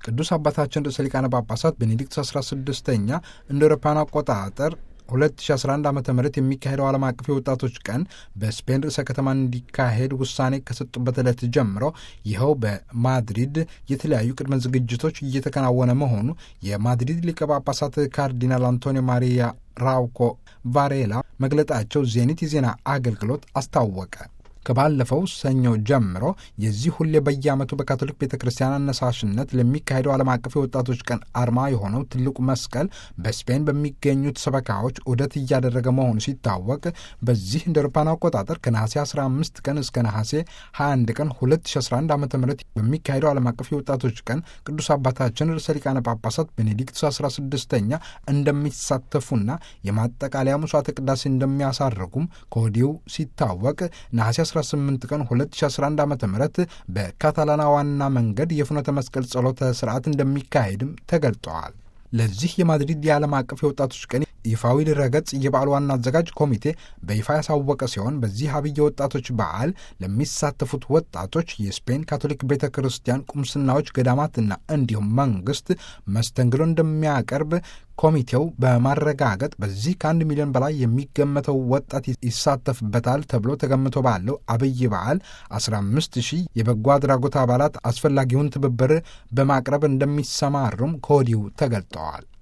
ቅዱስ አባታችን ርዕሰ ሊቃነ ጳጳሳት ቤኔዲክት 16ኛ እንደ አውሮፓውያን አቆጣጠር 2011 ዓ ም የሚካሄደው ዓለም አቀፍ የወጣቶች ቀን በስፔን ርዕሰ ከተማ እንዲካሄድ ውሳኔ ከሰጡበት ዕለት ጀምሮ ይኸው በማድሪድ የተለያዩ ቅድመ ዝግጅቶች እየተከናወነ መሆኑ የማድሪድ ሊቀ ጳጳሳት ካርዲናል አንቶኒዮ ማሪያ ራውኮ ቫሬላ መግለጣቸው ዜኒት የዜና አገልግሎት አስታወቀ። ከባለፈው ሰኞ ጀምሮ የዚህ ሁሌ በየዓመቱ በካቶሊክ ቤተ ክርስቲያን አነሳሽነት ለሚካሄደው ዓለም አቀፍ የወጣቶች ቀን አርማ የሆነው ትልቁ መስቀል በስፔን በሚገኙት ሰበካዎች ዑደት እያደረገ መሆኑ ሲታወቅ በዚህ እንደ አውሮፓውያን አቆጣጠር ከነሐሴ 15 ቀን እስከ ነሐሴ 21 ቀን 2011 ዓ ም በሚካሄደው ዓለም አቀፍ የወጣቶች ቀን ቅዱስ አባታችን ርዕሰ ሊቃነ ጳጳሳት ቤኔዲክቱስ 16ኛ እንደሚሳተፉና የማጠቃለያ መስዋዕተ ቅዳሴ እንደሚያሳርጉም ከወዲሁ ሲታወቅ ነሐሴ 18 ቀን 2011 ዓ ም በካታላና ዋና መንገድ የፍኖተ መስቀል ጸሎተ ስርዓት እንደሚካሄድም ተገልጠዋል። ለዚህ የማድሪድ የዓለም አቀፍ የወጣቶች ቀን ይፋዊ ድረገጽ የበዓል ዋና አዘጋጅ ኮሚቴ በይፋ ያሳወቀ ሲሆን በዚህ አብይ የወጣቶች በዓል ለሚሳተፉት ወጣቶች የስፔን ካቶሊክ ቤተ ክርስቲያን ቁምስናዎች፣ ገዳማትና እንዲሁም መንግስት መስተንግዶ እንደሚያቀርብ ኮሚቴው በማረጋገጥ በዚህ ከአንድ ሚሊዮን በላይ የሚገመተው ወጣት ይሳተፍበታል ተብሎ ተገምቶ ባለው አብይ በዓል 15 ሺህ የበጎ አድራጎት አባላት አስፈላጊውን ትብብር በማቅረብ እንደሚሰማሩም ከወዲሁ ተገልጠዋል።